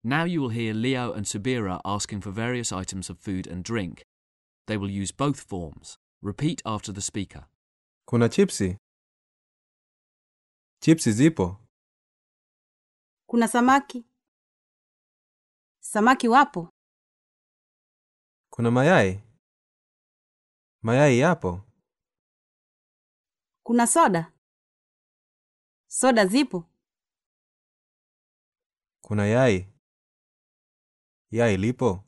Now you will hear Leo and Subira asking for various items of food and drink. They will use both forms. Repeat after the speaker. Kuna chipsi? Chipsi zipo? Kuna samaki. Samaki wapo. Kuna mayai? Mayai yapo? Kuna soda. Soda zipo. Kuna yai? Yai lipo?